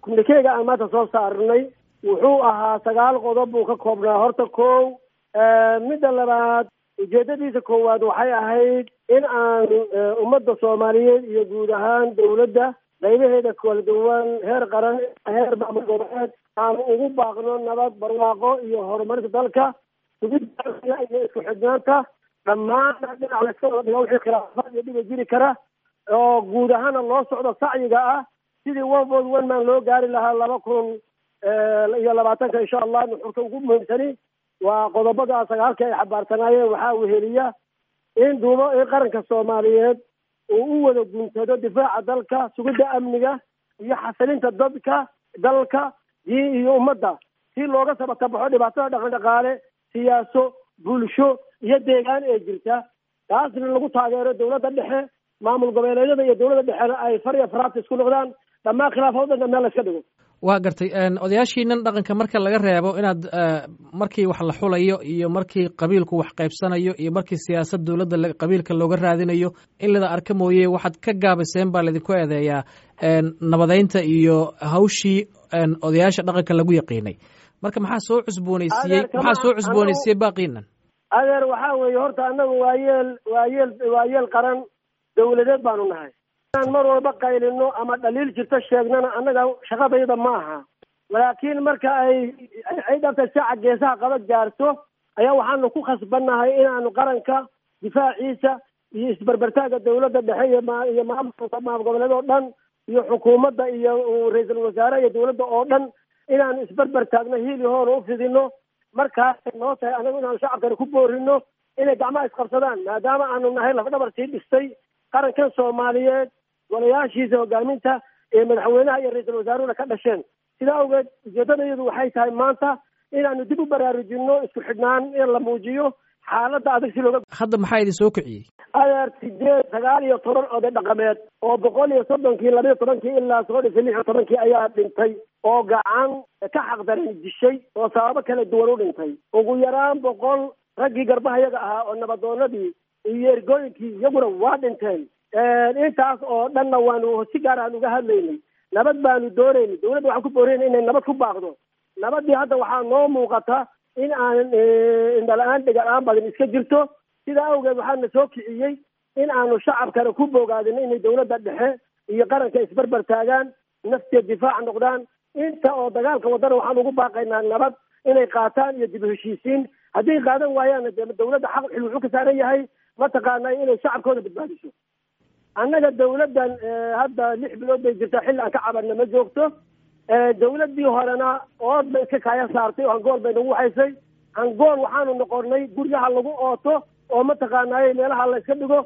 kumnikeyga aan maanta soo saarnay wuxuu ahaa sagaal qodob buu ka koobnaa horta kow midda labaad ujeedadiisa koowaad waxay ahayd in aan ummadda soomaaliyeed iyo guud ahaan dawladda qaybaheeda kala duwan heer qaran heer maamul goboleed aan ugu baaqno nabad barwaaqo iyo horumarinta dalka sugidda iyo isku xidhnaanta dhammaana dhinac layska wada dhiga wixii khilaafaad iyo dhiba jiri kara oo guud ahaana loo socdo sacyiga ah sidii one vote one man loo gaari lahaa laba kun iyo labaatanka insha allah nuxurka ugu muhiimsani waa qodobada sagaalka ay xabaarsanaayeen waxaa weheliya in duubo in qaranka soomaaliyeed uu u wada guntado difaaca dalka sugidda amniga iyo xasilinta dadka dalka diin iyo ummadda si looga sabatabaxo dhibaatada dhaqan dhaqaale siyaaso bulsho iyo deegaan ee jirta taasna lagu taageero dawladda dhexe maamul goboleedyada iyo dawladda dhexena ay far iyo faraabta isku noqdaan dhammaan khilaafadooda meel la iska dhigo waa gartay odayaashiinan dhaqanka marka laga reebo inaad markii wax la xulayo iyo markii qabiilku wax qaybsanayo iyo markii siyaasad dowladda qabiilka looga raadinayo in lada arka mooye waxaad ka gaabiseen baa laydinku eedeeyaa nabadeynta iyo hawshii odayaasha dhaqanka lagu yaqiinay marka maxaa soo cusbooneysiiyey maxaa soo cusbooneysiiyey baaqiinan adeer waxaa weeye horta annagu waa yeel waa yeel waa yeel qaran dawladeed baanu nahay inaan mar walba qaylino ama dhaliil jirto sheegnana annaga shaqadayda ma aha laakiin marka ay ay dhabta saaca geesaha qaba gaarto ayaa waxaanu ku khasbannahay inaanu qaranka difaaciisa iyo isberbertaaga dawladda dhexe iyo ma iyo maamulka maamul goboleed oo dhan iyo xukuumadda iyo ra-iisul wasaare iyo dawladda oo dhan inaanu isberber taagno hiili hoona u fidino markaasay noo tahay anagu inaanu shacabkana ku boorino inay gacmaha isqabsadaan maadaama aanu nahay lafdhabar sii dhistay qarankan soomaaliyeed golayaashiisa hogaaminta ee madaxweynaha iyo ra-iisul wasaaruhuna ka dhasheen sidaa awgeed ujeedadayadu waxay tahay maanta inaanu dib u baraarujino isku xidhnaan in la muujiyo xaaladda adag si looga hadda maxaa idin soo kiciyey adeer sideed sagaal iyo toban oday dhaqameed oo boqol iyo soddonkii labayo tobankii ilaa soo dhisay lix iyo tobankii ayaa dhintay oo gacan ka xaqdaran dishay oo sababo kala duwan u dhintay ugu yaraan boqol raggii garbahayaga ahaa oo nabadoonadii iyo ergooyinkii iyaguna waa dhinteen intaas oo dhanna waanu si gaar aan uga hadlaynay nabad baanu doonaynay dawladda waxaan ku boorayna inay nabad ku baaqdo nabadii hadda waxaa noo muuqata in aan indhala-aan dhega-aan badan iska jirto sidaa awgeed waxaana soo kiciyey in aanu shacabkana ku bogaadino inay dawladda dhexe iyo qaranka isberber taagaan nafteed difaac noqdaan inta oo dagaalka wadana waxaan ugu baaqaynaa nabad inay qaataan iyo dib u heshiisiin hadday qaadan waayaanna dee dawladda xaq xil wuxuu ka saaran yahay mataqaanaa inay shacabkooda badbaadiso annaga dawladdan hadda lix bilood bay jirtaa xilli aan ka cabanna ma joogto dawladdii horena ood bay iska kaaya saartay oo hangool bay nagu haysay hangool waxaanu noqonnay guryaha lagu ooto oo mataqaanaaye meelaha la iska dhigo